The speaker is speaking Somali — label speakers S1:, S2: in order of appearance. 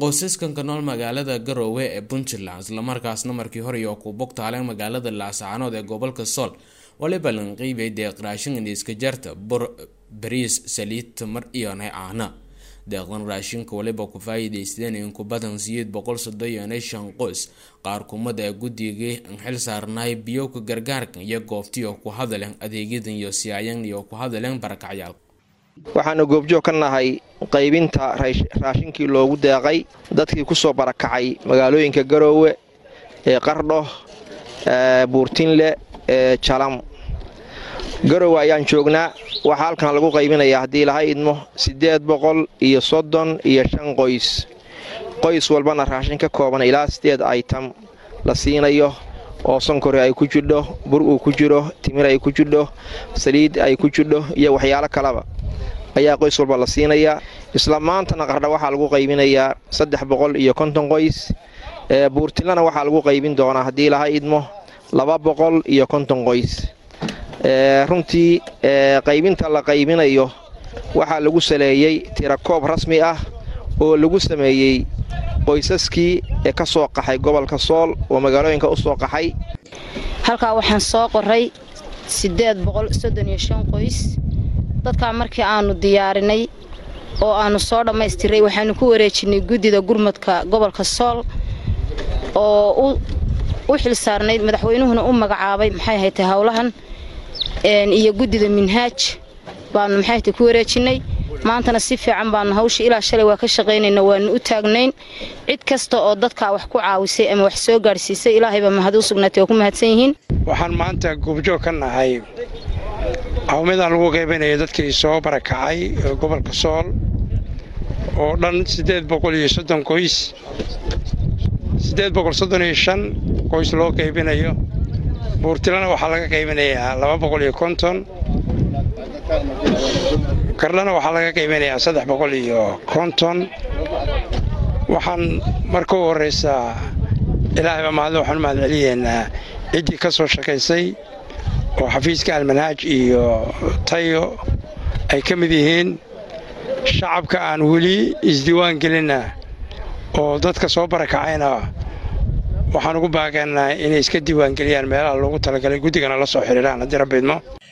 S1: qoysaskan ka nool magaalada garoowe ee puntland islamarkaasna markii hore iyo ku bogtaaleen magaalada laascaanood ee gobolka sool waliba lanqiibay deeq raashin indiiska jarta bur bariis saliid tamar iyo caana deeqdan raashinka waliba ku faa-iideysteen in ku badan siyeed boqol soddon iyo shan qoys qaar kumada ee guddigii an xil saarnaay biyowka gargaarkan iyo goobtiyo ku hadaleen adeegyadan iyo siyaayan iyo ku hadaleen barakacyaal
S2: waxaanu goobjoog ka nahay qaybinta raashinkii loogu deeqay dadkii ku soo barakacay magaalooyinka garoowe ee qardho buurtinle ee jalam garoowe ayaan joognaa waxaa halkan lagu qaybinayaa haddii laha idmo siddeed boqol iyo soddon iyo shan qoys qoys walbana raashin ka kooban ilaa siddeed aytam la siinayo oo sonkori ay ku jidho bur uu ku jiro timir ay ku jidho saliid ay ku jidho iyo waxyaalo kaleba ayaa qoys walba la siinayaa isla maantana qardha waxaa lagu qaybinayaa saddex boqol iyo konton qoys buurtilana waxaa lagu qaybin doonaa haddii laha idmo laba boqol iyo konton qoys runtii qaybinta la qaybinayo waxaa lagu saleeyey tirakoob rasmi ah oo lagu sameeyey qoysaskii ee ka soo qaxay gobolka sool oo magaalooyinka u soo qaxay
S3: halkaa waxaan soo qoray siddeed boqol soddon iyo shan qoys dadkaa markii aannu diyaarinay oo aannu soo dhammaystiray waxaannu ku wareejinnay guddida gurmadka gobolka sool oo u xil saarnayd madaxweynuhuna u magacaabay maxay haytay howlahan iyo guddida minhaaj baannu maxay haytay ku wareejinnay maantana si fiican baannu hawsha ilaa shalay waa ka shaqaynayna waannu u taagnayn cid kasta oo dadkaa wax ku caawisay ama wax soo gaadhsiisay ilaahay baa mahad u sugnaatay waa ku mahadsan yihiin
S4: waxaan maanta goobjoog ka nahay hawmidaan lagu qaybinaya dadkii soo barakacay gobolka sool oo dhan siddeed boqol iyo soddon qoys siddeed boqol soddon iyo shan qoys loo qaybinayo buurtilana waxaa laga qaybinayaa laba boqol iyo konton kardhana waxaa laga qaybinayaa saddex boqol iyo konton waxaan marka u horraysaa ilaahayba mahadle waxaan u mahad celiyeennaa ciddii ka soo shaqaysay oo xafiiska almanhaaj iyo tayo ay ka mid yihiin shacabka aan weli isdiiwaan gelinna oo dadka soo barakacayna waxaan ugu baaqaynaa inay iska diiwaangeliyaan meelaha loogu talagalay guddigana la soo xidhiidhaan haddii rabbi idmo